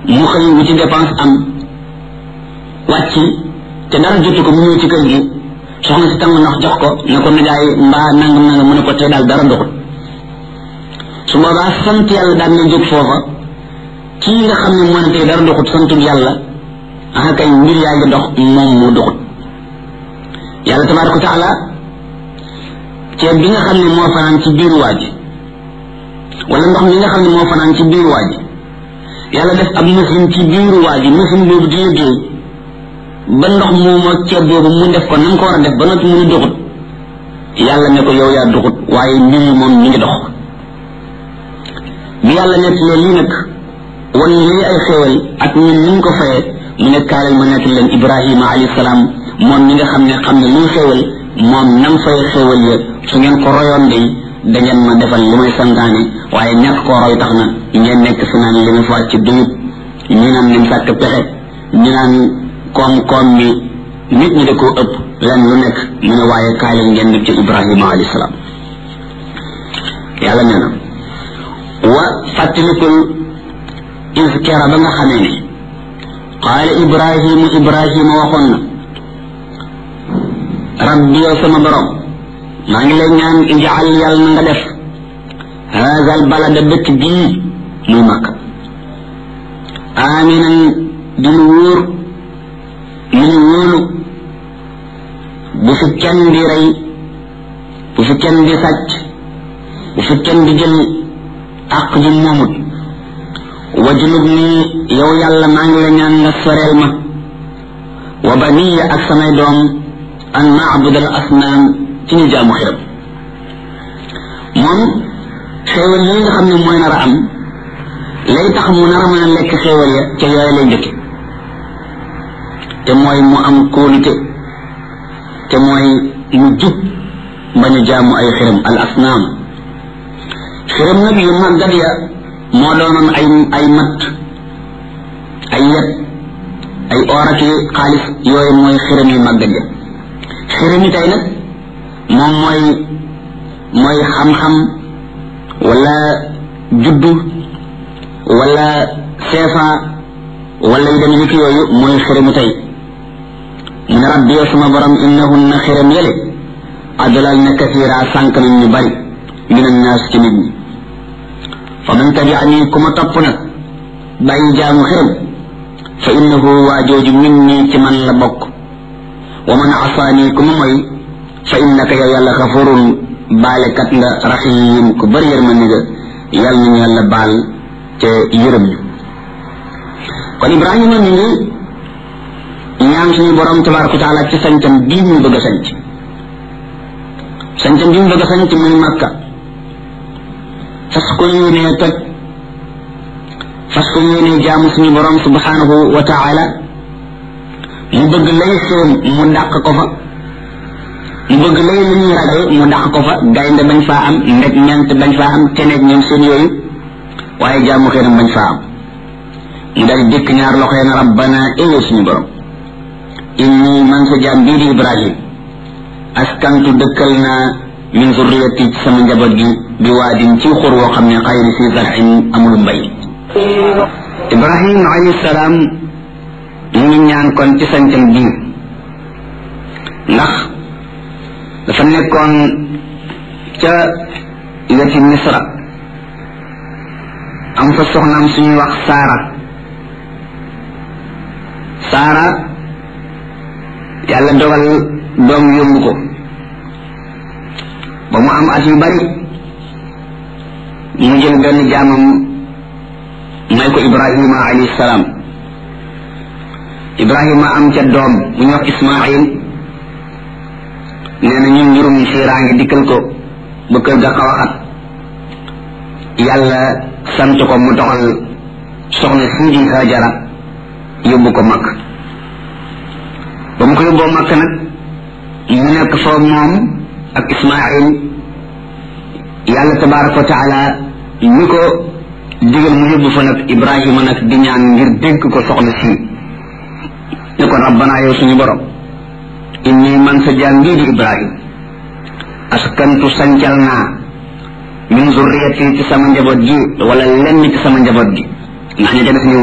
mu xëy wu ci dépense am wàcc te dara jotu ko mu ñëw ci kër gi soxna si tàng ndox jox ko ne ko nijaay mbaa nangam nangam mu ne ko tey daal dara doxut su boobaa sant yàlla daan na jóg foofa kii nga xam ne moo ne tey dara doxut santul yàlla ah kay mbir yaa ngi dox moom moo doxut yàlla tabaraka wa taala ceeb bi nga xam ne moo fanaan ci biiru waa ji wala ndox mi nga xam ne moo fanaan ci biiru waa ji yàlla def ab machine ci biiru waa ji machine boobu di liggéey ba ndox moom ak ceeb boobu mu def ko na nga ko war a def ba noppi mu ni doxut yàlla ne ko yow yaa doxut waaye mbir yi moom mi ngi dox bi yàlla nekk loolu lii nag wan lii ay xéewal ak ñun ni ñu ko fayee mu ne kaalal ma nekk leen ibrahima alayhi salaam moom mi nga xam ne xam ne luy xéewal moom nam fay xéewal ya su ngeen ko royoon day da ngeen ma defal li may santaane waaye ñàkk koo roy tax na ngeen nekk fi naan li ma fa ci duyut ñu naan nim sàkk pexe ñu naan koom-koom bi nit ñi da koo ëpp len lu nekk mu ne waaye kaay leen ngeen def ci ibrahima alayhi salaam yàlla nee na wa fàttalikul iskera ba nga xamee ne qaala ibrahimu ibrahima waxoon na rabbi yow sama borom maa ngi lay ñaan ijaal yàlla na nga def haazal balada dëkk bii muy makka aminan di lu wóor lu ñu wóolu bu fi kenn di rey bu fi kenn di sàcc bu fi kenn di jël àq ji moomut wajulub nii yow yàlla maa ngi la ñaan nga soreel ma wa baniya ak samay doom an naabud al asnaam ci ñu jaamu xiram moom xéewal yi nga xam ne mooy nar a am lay tax mu nar a mën a lekk xéewal ya ca yooyu lay njëkke te mooy mu am kóolute te mooy mu jub bañ a jaamu ay xiram al asnaam xiram nag yu màggat ya moo doonoon ay ay mat ay yet ay ooraki xaalis yooyu mooy xiram yu màggat ya xiram yi tey nag moom mooy mooy xam-xam wala juddu wala seefa wala yu dem yëkk yooyu mooy xiramu tey mu ne rabbi yow sama borom innahunna xiram yële adlal na kasira sànq nañ ñu bari min annaas ci nit ñi fa man tabiani ku ma topp nag bàyyi jaamu xiram fa innahu waa jooju min nii ci man la bokk wa man asaani ku ma moy fa innaka yow yàlla xafurun baalekat nga raxiim ku bëri yërmande nga yàlla nañu yàlla baal te yërëm ñu kon ibrahima mi ngi ñaan suñu borom tabaraka taala ci sañcam bii ñu bëgg a sañc sañcam bii ñu bëgg a sañc muy makka fas ko yéenee toj fas ko yéenee jaamu suñu borom subhanahu wa taala mu bëgg lay xéem mu dàq ko fa mu bëgg lay lu ñuy ragal mu dàq ko fa gaynde bañ faa am ndeg ñant bañ faa am teneeg ñoom seen yooyu waaye jaamu xéenam bañ faa am mu dal dikk ñaar loxo na rabbana éwe suñu borom inni man sa jaam bii di ibrahim askantu dëkkal naa min zurriyati ci sama njaboot gi bi waadin ci xur woo xam ne xayri si zarxin amul mbay ibrahim alayhi salaam mu ngi ñaan kon ci sañcam bii ndax dafa nekkoon ca weti misra am fa soxnaam suñuy wax saara saara yàlla dogal doom yóbbu ko ba mu am at yu bari mu jël benn jaamam may ko ibrahima alayhi salaam ibrahima am ca doom bu ñuy wax ismail nee na ñun njurum xiiraange dikkal ko ba kër ga xaw a xat yàlla sant ko mu doxal soxna sii di hajara yóbbu ko makk ba mu ko yóbboo makk nag mu nekk fa moom ak ismail yàlla tabaraka wa taala ñi ko digal mu yóbbu fa nag ibrahima nag di ñaan ngir dégg ko soxna sii ne ko rabbana yow suñu borom inni man sa jaam bii di ibrahim askantu sancal naa min zurriyati ci sama njaboot gi wala lenn ci sama njaboot gi ndax ña ca des